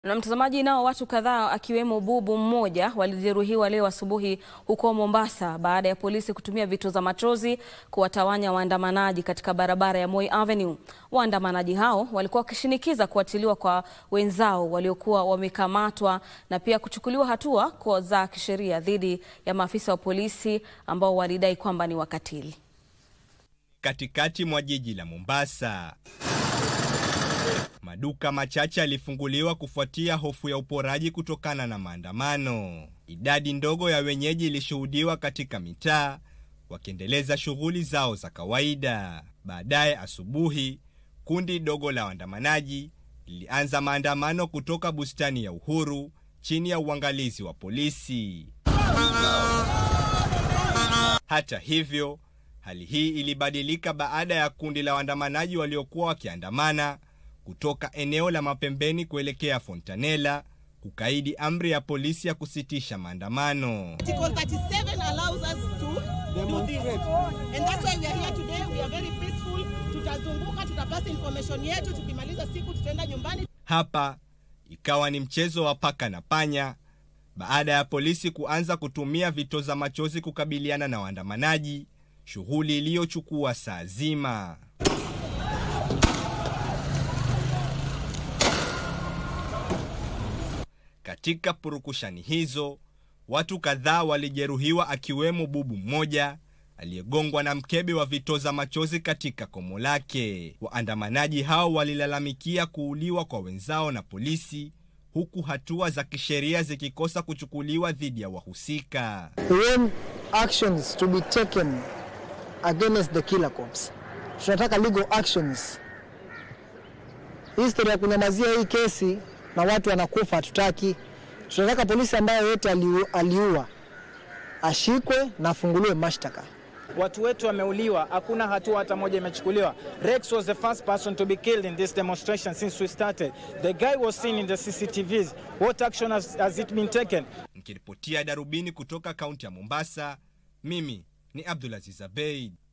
Na mtazamaji, nao watu kadhaa akiwemo bubu mmoja walijeruhiwa leo asubuhi huko Mombasa baada ya polisi kutumia vitoza machozi kuwatawanya waandamanaji katika barabara ya Moi Avenue. Waandamanaji hao walikuwa wakishinikiza kuachiliwa kwa wenzao waliokuwa wamekamatwa na pia kuchukuliwa hatua kwa za kisheria dhidi ya maafisa wa polisi ambao walidai kwamba ni wakatili. Katikati mwa jiji la Mombasa, maduka machache yalifunguliwa kufuatia hofu ya uporaji kutokana na maandamano. Idadi ndogo ya wenyeji ilishuhudiwa katika mitaa wakiendeleza shughuli zao za kawaida. Baadaye asubuhi, kundi dogo la waandamanaji lilianza maandamano kutoka bustani ya Uhuru chini ya uangalizi wa polisi. Hata hivyo, hali hii ilibadilika baada ya kundi la waandamanaji waliokuwa wakiandamana kutoka eneo la Mapembeni kuelekea Fontanella kukaidi amri ya polisi ya kusitisha maandamano. Article 37 allows us to do this. And that's why we are here today. We are very peaceful. Tutazunguka, tutapasa information yetu, tukimaliza siku tutaenda nyumbani. Hapa ikawa ni mchezo wa paka na panya baada ya polisi kuanza kutumia vitoza machozi kukabiliana na waandamanaji, shughuli iliyochukua saa zima. Katika purukushani hizo, watu kadhaa walijeruhiwa akiwemo bubu mmoja aliyegongwa na mkebe wa vitoza machozi katika komo lake. Waandamanaji hao walilalamikia kuuliwa kwa wenzao na polisi, huku hatua za kisheria zikikosa kuchukuliwa dhidi ya wahusika. We want actions to be taken against the killer cops. Tunataka legal actions. History ya kunyamazia hii kesi na watu wanakufa hatutaki. Tunataka polisi ambayo yote aliu, aliua ashikwe na afunguliwe mashtaka. Watu wetu wameuliwa, hakuna hatua hata moja imechukuliwa. Rex was the first person to be killed in this demonstration since we started. The guy was seen in the CCTVs. What action has, has it been taken? Nikiripotia Darubini kutoka kaunti ya Mombasa, mimi ni Abdulaziz Abeid.